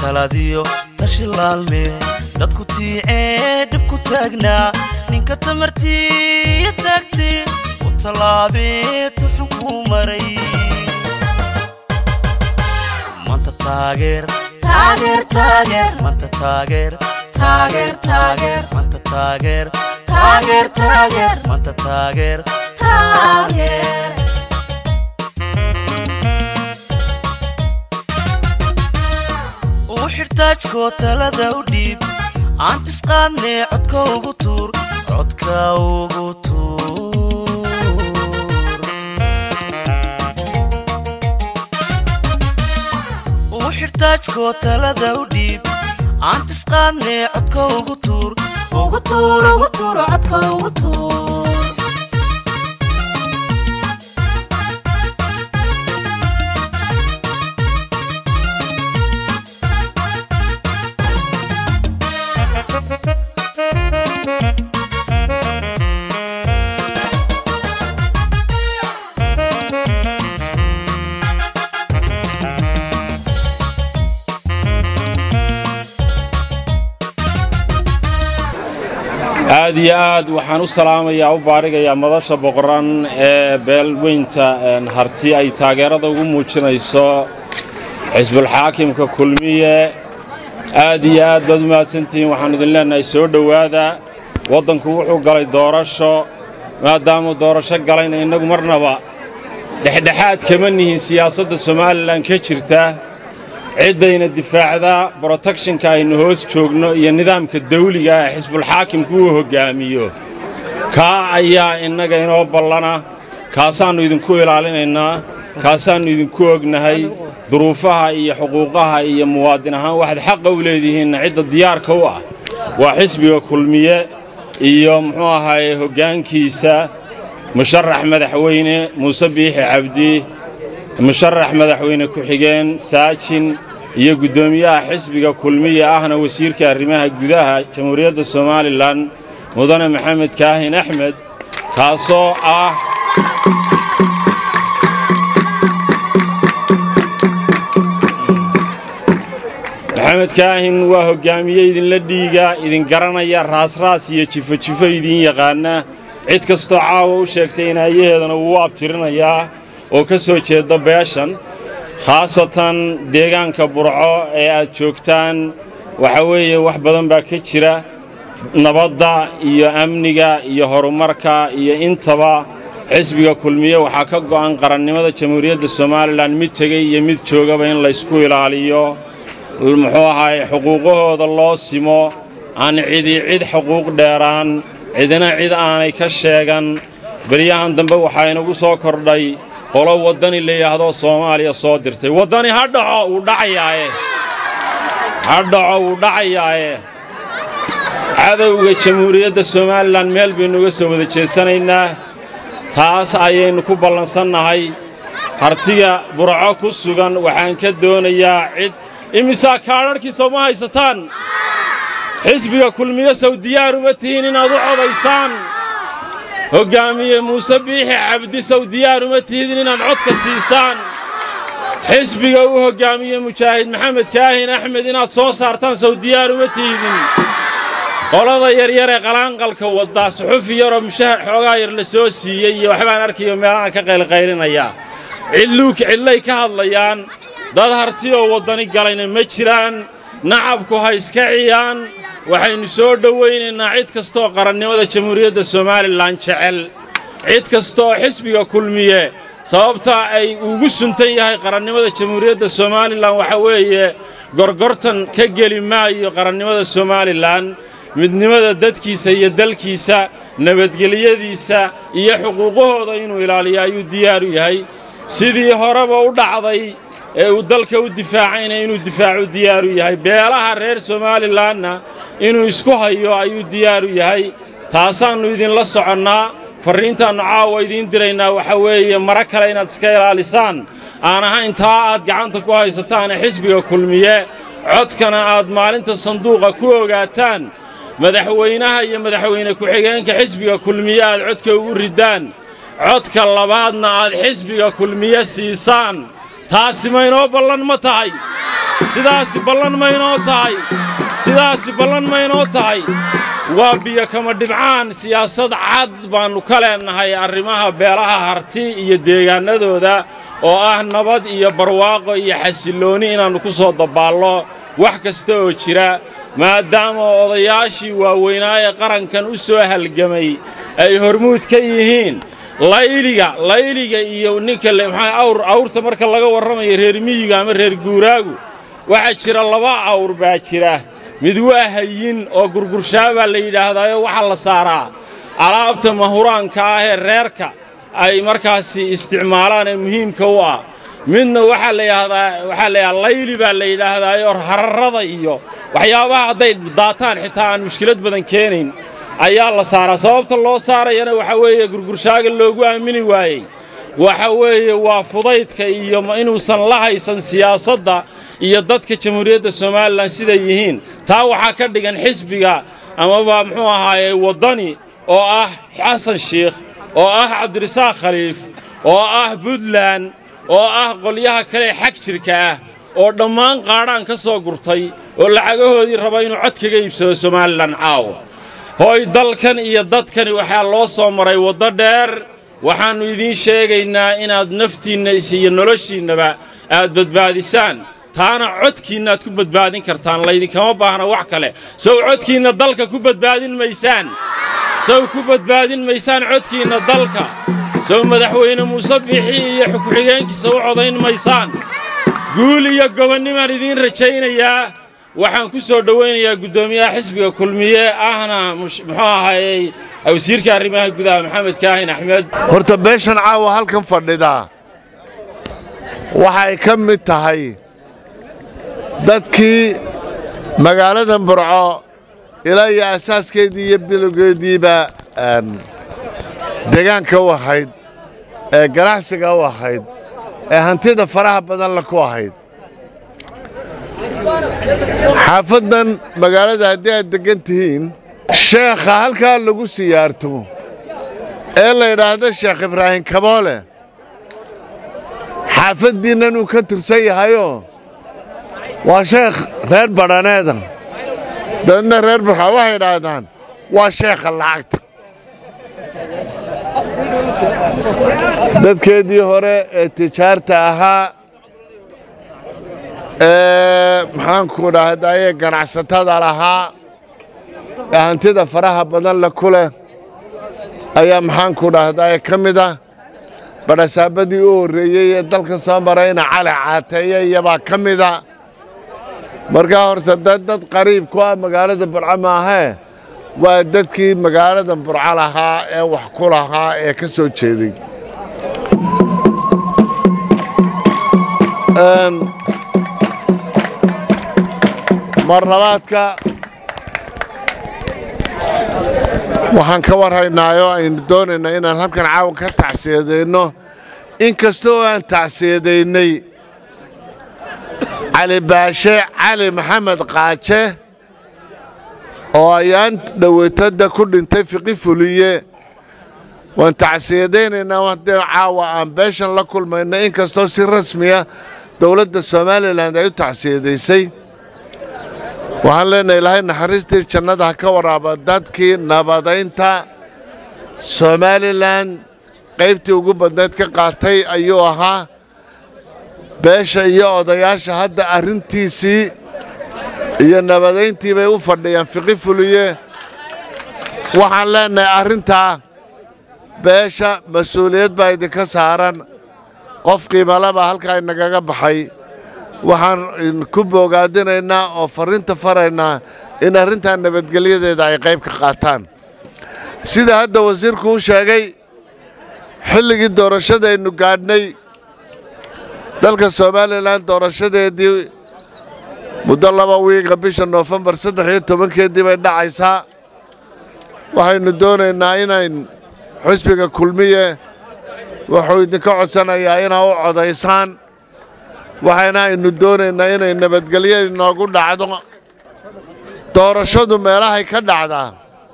taladiyo tashi laalme dadku tiicee dhib ku taagnaa ninka tamartiiya taagtee u tallaabee tuxun kuu maray manta taageer taageer taageer manta taageer taageer taageer manta taageer taageer taageer manta taageer taageer uu xidhtaajkoo talada u dhiib aan tisqaadnee codka ugu tuur codka ugu tuur uu xidhtaajkoo talada u dhiib aan tisqaadnee codka ugu tuur ugu tuur ugu tuur codka ugu tuur aad iyo aad waxaan u salaamayaa u baadhigayaa madasha boqoran ee beelweynta harti ay taageerada ugu muujinayso xisbulxaakimka kulmiye aad iyo aad baad u mahadsantihiin waxaan idin leennahay soo dhowaada waddanku wuxuu galay doorasho maadaamuu doorasho galayna innagu marnaba dhexdhexaad kama nihin siyaasadda somalilan ka jirta ciddayna difaacdaa brotekshinka aynu hoos joogno iyo nidaamka dawliga ee xisbulxaakimku uu hoggaamiyo kaa ayaa innaga inoo ballana kaasaannu idinku ilaalinaynaa kaasaannu idinku ognahay duruufaha iyo xuquuqaha iyo muwaadin ahaan waxaad xaqa u leedihiinna cidda diyaarka u ah waa xisbiga kulmiye iyo muxuu ahaye hoggaankiisa musharax madaxweyne muuse biixi cabdi musharax madaxweyne ku-xigeen saajin iyo guddoomiyaha xisbiga kulmiya ahna wasiirka arrimaha gudaha jamhuuriyadda somalilan mudane maxamed kaahin axmed kaasoo ah maxamed kaahin waa hoggaamiye idinla dhiiga idin garanaya raasraas iyo jifo-jifo idiin yaqaana cid kastoo caawa u sheegtay inaayaheedana wuu abtirinayaa oo ka soo jeeda beeshan khaasatan deegaanka burco ee aad joogtaan waxa weeye wax badan baa ka jira nabadda iyo amniga iyo horumarka iyo intaba xisbiga kulmiye waxaa ka go'an qarannimada jamhuuriyadda somalilan mid tegey iyo mid joogaba in laysku ilaaliyo muxuu ahaay xuquuqahooda loo simo aan cidi cid xuquuq dheeraan cidina cid aanay ka sheegan beryahan dambe waxaa inagu soo kordhay qolo waddani la yidhaahdo soomaaliya soo dirtay waddani ha dhaco wuu dhacayaaye ha dhaco wuu dhacayaaye cadowga jamhuuriyadda somalilan meel baynu uga soo wada jeesanaynaa taas ayaynu ku ballansannahay hartiga burco ku sugan waxaan ka doonayaa cid imisaa kaadharhkiisa uma haysataan xisbiga kulmiye sow diyaar uma tihiin inaad u codaysaan hoggaamiye muuse biixi cabdi sow diyaar uma tihidin inaad codka siisaan xisbiga uu hoggaamiye mujaahid maxamed kaahin axmed inaad soo saartaan sow diyaar uma tihidin qolada yaryar ee qalaanqalka waddaa suxufi yaroo mushahar xoogaa yar la soo siiyey iyo waxbaan arkayo meelahaan ka qaylqaylinayaa cidluuk cidlay ka hadlayaan dad harti oo waddani galayna ma jiraan nacabku ha iska ciyaan waxaynu soo dhowaynaynaa cid kastooo qarannimada jamhuuriyadda somalilan jecel cid kastooo xisbiga kulmiye sababtaa ay ugu suntan yahay qarannimada jamhuuriyadda somalilan waxa weeye gorgortan ka geli maayo qarannimada somalilan midnimada dadkiisa iyo dalkiisa nabadgelyadiisa iyo xuquuqahooda inuu ilaaliyo ayuu diyaar u yahay sidii horeba u dhacday ee uu dalka u difaacayna inuu difaacu diyaaru yahay beelaha reer somalilanna inuu isku hayo ayuu diyaaru yahay taasaannu idinla soconnaa farriintaannu caawa idiin diraynaa waxa weeye mara kale inaad iska ilaalisaan aan ahayn taa aad gacanta ku haysataane xisbiga kulmiye codkana aad maalinta sanduuqa ku ogaataan madaxweynaha iyo madaxweyne ku-xigeenka xisbiga kulmiye aad codka ugu riddaan codka labaadna aad xisbiga kulmiye siisaan taasi ma inoo ballan ma tahay sidaasi ballan maynoo tahay sidaasi ballan maynoo tahay waa biyo kama dhibcaan siyaasad cad baannu ka leennahay arrimaha beelaha harti iyo deegaannadooda oo ah nabad iyo barwaaqo iyo xasilloonni inaannu ku soo dabaallo wax kasta oo jira maadaama odayaashii waaweynaa ee qarankan u soo halgamay ay hormuud ka yihiin layliga layliga iyo ninka maxaa awr awrta marka laga warramayo reer miyiga ama reer guuraagu waxaa jira laba awr baa jira mid waa hayin oo gurgurshaa baa la yidhaahdaayo waxaa la saaraa alaabta mahuraanka ah ee reerka ay markaasi isticmaalaan ee muhiimka u ah midna waxaa la yidhaahdaa waxaa la yidhahdaa layli baa la yidhaahdaayo hararrada iyo waxyaabaha hadday daataan xitaa aan mushkilad badan keenayn ayaa la saaraa sababta loo saarayana waxaa weeye gurgurshaaga loogu aamini waayey waxa weeye waa fudaydka iyo inuusan la haysan siyaasadda iyo dadka jamhuuriyadda somalilan siday yihiin taa waxaa ka dhigan xisbiga amaba muxuu ahaaye waddani oo ah xasan shiikh oo ah cabdirasaaq khaliif oo ah puntland oo ah qolyaha kale xag jirka ah oo dhammaan qaadhaan ka soo gurtay oo lacagahoodii raba inuu cod kaga iibsado somalilan caawa hooy dalkan iyo dadkani waxaa loo soo maray waddo dheer waxaannu idiin sheegaynaa inaad naftiinna iyo noloshiinnaba aad badbaadisaan taana codkiinnaad ku badbaadin kartaan laydinkama baahna wax kale sow codkiinna dalka ku badbaadin maysaan sow ku badbaadin maysaan codkiinna dalka sow madaxweyne muuse bixi iyo ku-xigeenkiisa u codayn maysaan guul iyo gobonnimaan idiin rajaynayaa waxaan ku soo dhowaynayaa guddoomiyaha xisbiga kulmiye ahna muxuu ahaayey wasiirka arrimaha gudaha maxamed kaahin axmed horta beeshan caawa halkan fadhidaa waxay ka mid tahay dadkii magaaladan burco ilaa iyo asaaskeedii iyo bilowgeediiba deegaanka u ahayd ee ganacsiga u ahayd ee hantida faraha badan la ku ahayd xaafaddan magaalada haddii aad deggan tihiin sheekha halkaa lagu siyaarto ee la yidhaahdo sheekh ibraahim kaboole xaafaddiinnan uu ka tirsan yahayoo waa sheekh reer badhaneeda dabeedna reer burxa waxay idhaahdaan waa sheekha lacagta dadkeedii hore ee tijaarta ahaa ee maxaanku dhahdaye ganacsatada lahaa ee hantida faraha badan le ku leh ayaa maxaanku dhahdaye ka mid ah badhasaabadii u horreeyey ee dalka soo marayna cali caateeye iyabaa ka mida markaa horta dad dad qariib ku ah magaalada burco maahee waa dadkii magaalada burco lahaa ee wax ku lahaa ee ka soo jeeday mar labaadka waxaan ka warhaynaayo aynu doonaynaa inaan halkan caawan ka tacsiyadayno in kasta oo aan tacsiyadaynay cali baashe cali maxamed qaaje oo ayaan dhoweytada ku dhintay fiqi fuliye waan tacsiyadaynaynaa haddee caawa aan beeshan la kulmayno in kastoo si rasmiya dowladda somalilan ay u tacsiyadaysay waxaan leenahay ilaahay naxariistii jannada ha ka waraaba dadkii nabadaynta somalilan qaybtii ugu badnayd ka qaatay ayuu ahaa beesha iyo odayaasha hadda arrintiisii iyo nabadayntii bay u fadhiyaan fiqi fuliye waxaan leenahay arrintaa beesha mas-uuliyad baa idinka saaran qof qiimalaba halkaa inagaga baxay waxaan ku boogaadinaynaa oo farriinta faraynaa in arrintaa nabadgelyadeeda ay qayb ka qaataan sida hadda wasiirku u sheegay xilligii doorashadaynu gaadhnay dalka somalilan doorashadeedii muddo laba wiiga bisha noofembar saddex iyo tobankeedii bay dhacaysaa waxaynu doonaynaa inayn xusbiga kulmiye wuxuu idinka codsanayaa inaa u codaysaan waxayna aynu doonaynaa inay nabadgelyo inoogu dhacdo doorashadu meelahay ka dhacdaa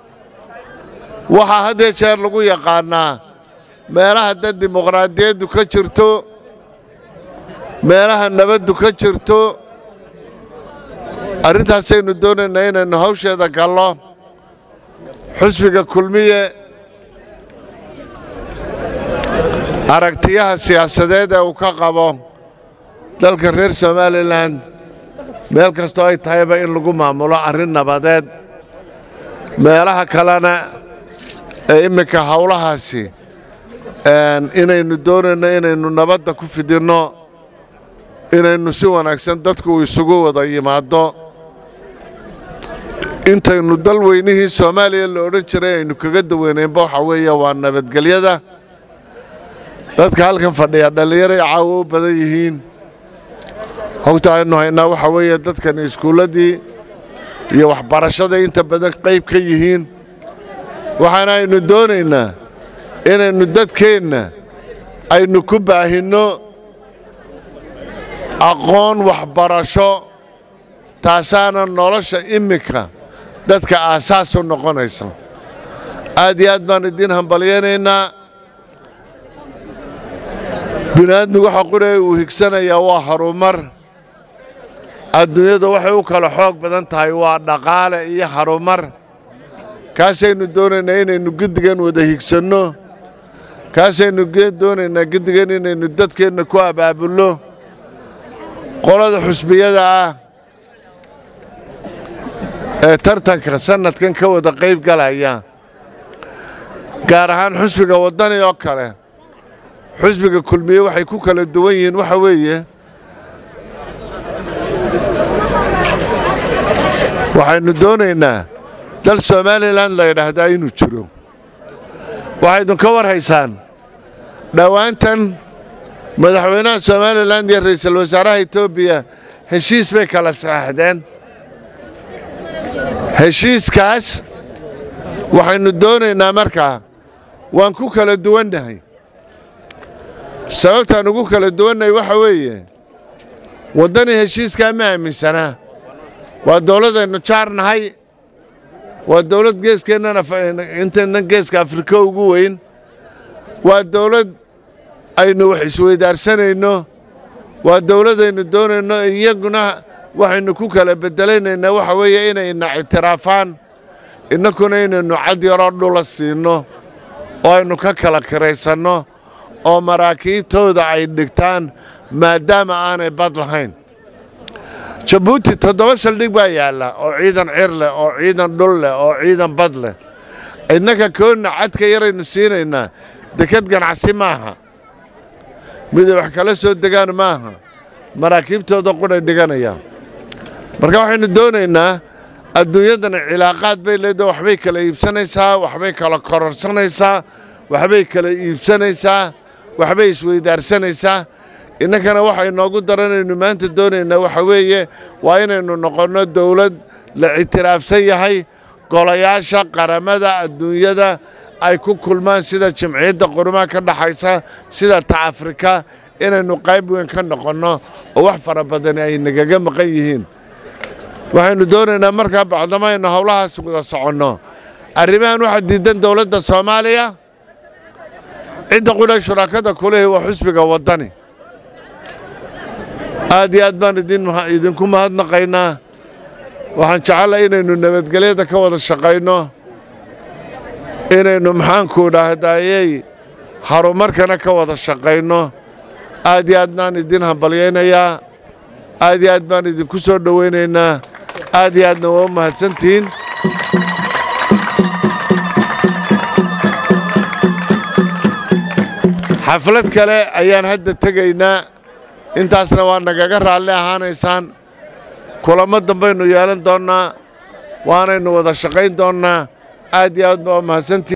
waxaa haddee jeer lagu yaqaannaa meelaha dad dimuqraadiyaddu ka jirto meelaha nabaddu ka jirto arrintaasaynu doonaynaa inaynu hawsheeda gallo xusbiga kulmiye aragtiyaha siyaasadeed ee uu ka qabo dalka reer somalilan meel kastoo ay tahayba in lagu maamulo arrin nabadeed meelaha kalena ee imminka howlahaasi inaynu doonayno inaynu nabadda ku fidinno inaynu si wanaagsan dadku isugu wada yimaaddo intaynu dal weynihii soomaaliya la odhan jiray aynu kaga daweynaynba waxaa weeye waa nabadgelyada dadka halkan fadhiya dhallinyaray caawo u badan yihiin hogta aynu haynaa waxaa weeye dadkani iskuulladii iyo waxbarashaday inta badan qayb ka yihiin waxaana aynu doonaynaa inaynu dadkeenna aynu ku baahinno aqoon waxbarasho taasaana nolosha imminka dadka aasaas u noqonaysa aad iyo aad baan idiin hambalyaynaynaa bini'aadmigu waxa qudhaya uu higsanayaa waa harumar adduunyadu waxay u kala xoog badan tahay waa dhaqaale iyo harumar kaasaynu doonaynaa inaynu giddigan wada higsanno kaasaynu doonaynaa giddigan inaynu dadkeenna ku abaabulno qolada xusbiyada ah ee tartanka sannadkan ka wada qayb galaya gaar ahaan xusbiga waddani oo kale xusbiga kulmiye waxay ku kala duwan yihiin waxa weeye waxaynu doonaynaa dal somalilan la yidhaahdaa inuu jiro waxaydun ka war haysaan dhowaantan madaxweynaha somalilan iyo ra'iisul wasaaraha etoobiya heshiis bay kala saxaxdeen heshiiskaas waxaynu doonaynaa markaa waan ku kala duwannahay sababtaan ugu kala duwannahay waxa weeye waddani heshiiskaa ma aaminsanaa waa dawladaynu jaarnahay waa dawlad geeskeennana intaynan geeska afrika ugu weyn waa dawlad aynu wax isweydaarsanayno waa dawladaynu doonayno iyaguna waxaynu ku kala beddelaynaynaa waxa weeye inayna ictiraafaan innakuna inaynu cad yaroo dhula siinno oo aynu ka kala kiraysanno oo maraakiibtooda ay dhigtaan maadaama aanay bad lahayn jabuuti toddoba saldhig baa yaalla oo ciidan cir leh oo ciidan dhul leh oo ciidan bad leh innaka koonna cadka yaraynu siinaynaa dekad ganacsi maaha miday wax kala soo degaan maaha maraakiibtooda qudhay dhiganayaan marka waxaynu doonaynaa adduunyadana cilaaqaad bay leedahay waxbay kala iibsanaysaa waxbay kala kororsanaysaa waxbay kala iibsanaysaa waxbay isweydaarsanaysaa innankana waxa inoogu daranaynu maanta doonaynaa waxa weeye waa inaynu noqonno dawlad la ictiraafsan yahay golayaasha qaramada adduunyada ay ku kulmaan sida jimciyadda qurumaha ka dhaxaysa sida ta afrika inaynu qayb weyn ka noqonno oo wax fara badani ay nagaga maqan yihiin waxaynu doonaynaa markaa bacdama aynu howlahaas wada soconno arrimahan waxaa diidan dowladda soomaaliya cidda qudha shuraakada kulehi waa xusbiga waddani aad iyo aad baan idinku mahadnaqaynaa waxaan jecelahay inaynu nabadgelyada ka wada shaqayno inaynu maxaanku dhaahdayey harumarkana ka wada shaqayno aad iyo aad baan idin hambalyaynayaa aad iyo aad baan idinku soo dhowaynaynaa aad iyo aadna waa u mahadsantihiin xaflad kale ayaan hadda tegaynaa intaasna waa nagaga raalli ahaanaysaan kulamo dambaynu yeelan doonnaa waanaynu wada shaqayn doonnaa aad iyo aad baa u mahadsantihiin